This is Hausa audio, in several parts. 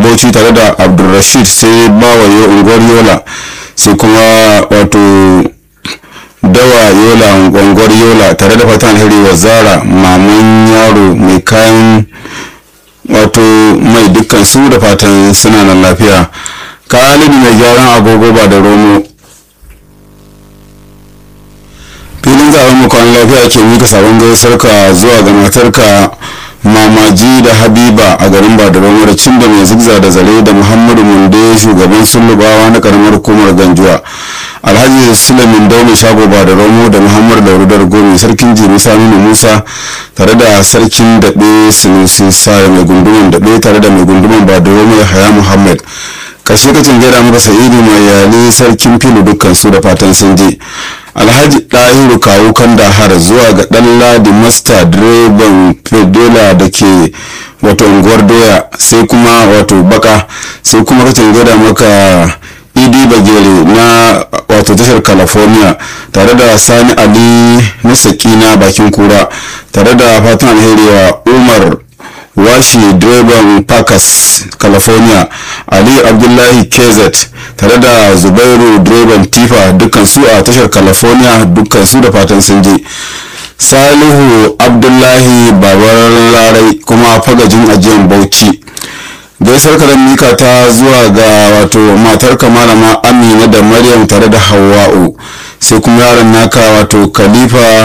bauchi tare da abdulrashid sai bawaye unguwar yola sai kuma wato dawa yola unguwar yola tare da fatan alheri wa zara maman yaro mai kayan wato mai dukkan su da fatan suna nan lafiya kalibi mai gyaran agogo ba da romo filin zaben mu kwan lafiya ke mika sabon gaisarka zuwa ga matarka mamaji da habiba a garin badaron da cin da mai zigza da zare da muhammadu munde shugaban sulubawa na karamar hukumar ganjuwa alhaji sulamin daune shago badaron da muhammadu daudar gomi sarkin jimi saminu musa tare da sarkin daɓe sunusi sa mai gunduman daɓe tare da mai gunduman badaron ya haya muhammad karshe kacin gaida muka sa'idu mai yali sarkin filu dukkan su da fatan sun je alhaji ɗahiru kawo kandahar zuwa ga ɗan ladi masta direban fedola da ke wato unguwar doya sai kuma wato baka sai kuma kacin gaida maka idi bagere na wato tashar california tare da sani ali na sakina bakin kura tare da fatan alheri wa umar washi direban pakas california ali abdullahi kz tare da zubairu direban tifa dukkan su a tashar california dukkan su da fatan sun je salihu abdullahi babar larai kuma fagajin ajiyar bauchi gaisar karan mika ta zuwa ga wato matar malama amina da maryam tare da hawa'u sai kuma yaron naka wato khalifa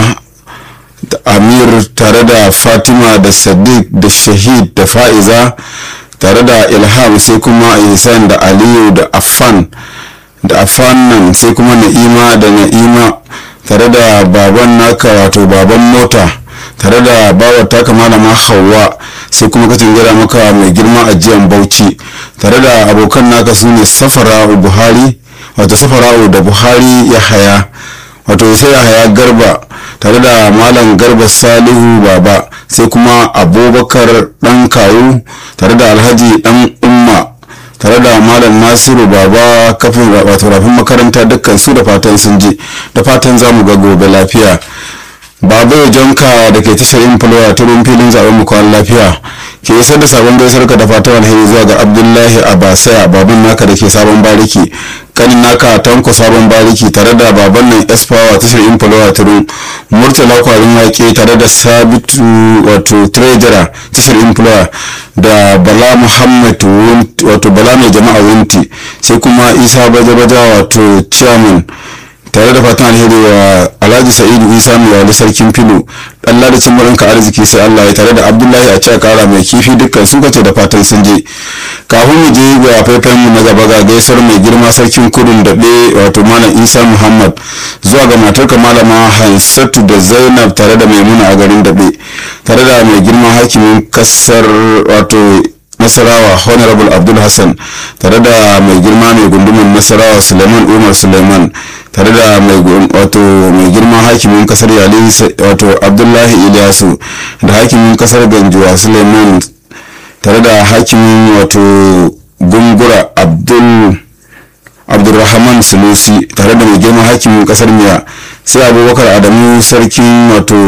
amir tare da fatima da sadiq da shahid da fa'iza tare da ilham sai kuma ihsan da aliyu da affan da affan nan sai kuma na'ima da na'ima tare da baban naka wato baban mota tare da bawar taka malama hawa sai kuma kacin gira maka mai girma ajiyan bauchi tare da abokan naka su ne safara'u buhari wato safara'u da buhari ya haya wato sai ya haya garba tare da malam garba salihu baba sai kuma abubakar dan kawu tare da alhaji dan umma tare da malam nasiru baba kafin wato rafin makaranta dukkan su da fatan sun je da fatan za mu ga gobe lafiya baba jonka da ke tashar yin fulwa turin filin zaben mu kwan lafiya ke isar da sabon gaisar ka da fatan alheri zuwa ga abdullahi abasaya baban naka da ke sabon bariki kanin naka tanko sabon bariki tare da baban nan espawa tashar yin fulwa turin murtala kwarin wake tare da sabitu wato treasurer tashar yin fulwa da bala muhammad wato bala mai jama'a wunti sai kuma isa baja-baja wato chairman tare da fatan alheri wa alhaji sa'idu isa mai wali sarkin filo dan ladacin murinka arziki sai allah ya tare da abdullahi a cewa kara mai kifi dukkan su kace da fatan sun je kafin mu je ga faifayen mu na gaba ga gaisar mai girma sarkin kudin daɓe wato malam isa muhammad zuwa ga matarka malama hansatu da zainab tare da maimuna a garin daɓe tare da mai girma hakimin kasar wato nasarawa honorable abdul hassan tare da mai girma mai gunduman nasarawa suleiman umar suleiman tare da mai wato mai girma hakimin kasar yali wato abdullahi ilyasu da hakimin kasar ganjuwa suleiman tare da hakimin wato gungura abdul abdulrahman sulusi tare da mai girma hakimin kasar miya sai abubakar adamu sarkin wato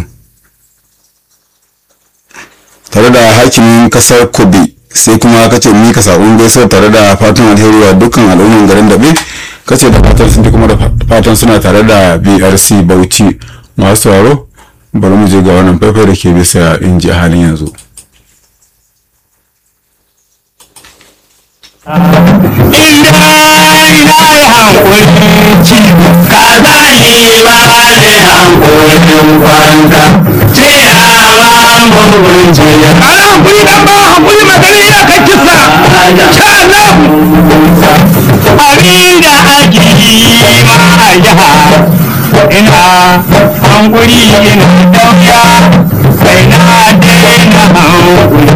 tare da hakimin kasar kobe sai kuma kace mika sabon gaisuwa tare da fatan alheri wa dukkan al'umman garin dabe kace da fatan sun kuma da fatan suna tare da brc bauchi masu sauraro bari mu je ga wannan faifai da ke bisa inji a halin yanzu inda ina yi hankuli ciwo ka zane ba ne hankulin kwanta ce a mamun jiya a hankuli dan ba hankuli magana ya kai kisa sha Allah abin da ake yi ma jiha ina hankuli ina dauya sai na daina hankuli